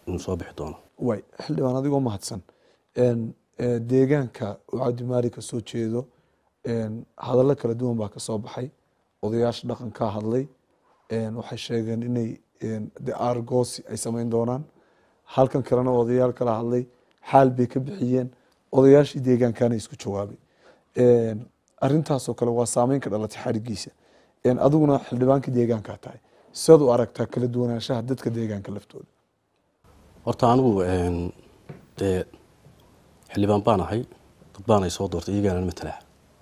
inuu soo bixi doono way xildhibaan adigoo mahadsan Een, ee, deegaanka uu cabdimaalik ka soo jeedo een, hadallo kala duwan baa ka soo baxay odayaasha dhaqankaa hadlay een, waxay sheegeen inay een, de argoosi ay samayn doonaan halkan kalena odayaal kala hadlay xaal bay ka bixiyeen odayaashii deegaankana isku jawaabay Een, arrintaasoo kale waa saameyn ka dhalatay xarigiisa Een, adiguna xildhibaankii deegaankaa tahay sidaad u aragtaa kala duwanaanshaha dadka deegaanka laftooda horta anigu een, dee xildhibaan baan ahay dad baan ay soo doortay iyagaana matalaa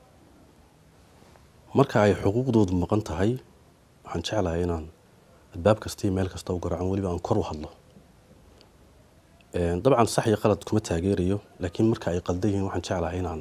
marka ay xuquuqdoodu maqan tahay waxaan jeclahay inaan albaab kasta iyo meel kasta u garacan weliba aan kor u hadlo Een, dabcan sax iyo qalad kuma taageerayo laakiin marka ay qaldan yihiin waxaan jeclahay inaan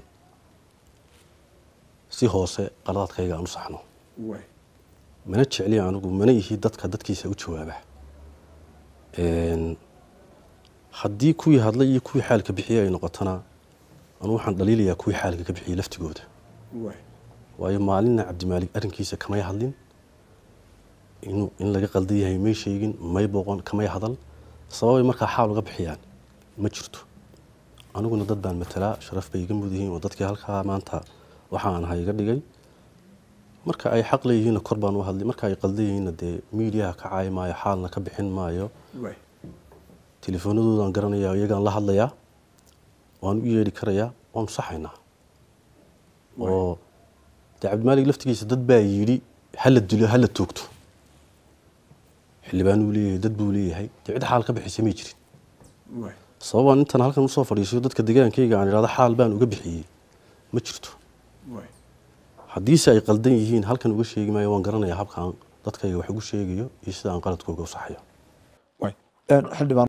si hoose qaladaadkayga aan u saxno way mana jecli anigu mana ihi dadka dadkiisa u jawaaba Een, haddii kuwii hadlay iyo kuwii xaalka bixiyey ay noqotona anu waxaan dhaliilayaa kuwii xaalka ka bixiyey laftigooda way waayo maalinna cabdimaalik arrinkiisa kamay hadlin inuu in laga qaldan yahay may sheegin may booqon kamay hadal sababay markaa xaal uga bixiyaan ma jirto aniguna dad baan matalaa sharaf bay iga mud yihiin oo dadkii halkaa maanta waxaan ahay iga dhigay marka ay xaq leeyihiinna kor baan u hadlay marka ay qaldan yihiinna dee miidiyaha ka caayi maayo xaalna ka bixin maayo way telefoonadoodan garanayaa iyagaan la hadlayaa waan u yeedhi karayaa waanu saxaynaa oo dee cabdimaalik laftigiisa dad baa yidhi hala dilo hala toogto xildhibaanuu leeyahay dad buu leeyahay dee cid xaal ka bixisay may jirin way sababaan intan halkan usoo fadhiisayo dadka deegaankayga aan idhahdo xaal baan uga bixiyey ma jirto way haddiise ay qaldan yihiin halkan uga sheegi maayo waan garanayaa habkaan dadkayga wax ugu sheegayo iyo sida aan qaladkooga u saxayo way xildhibaan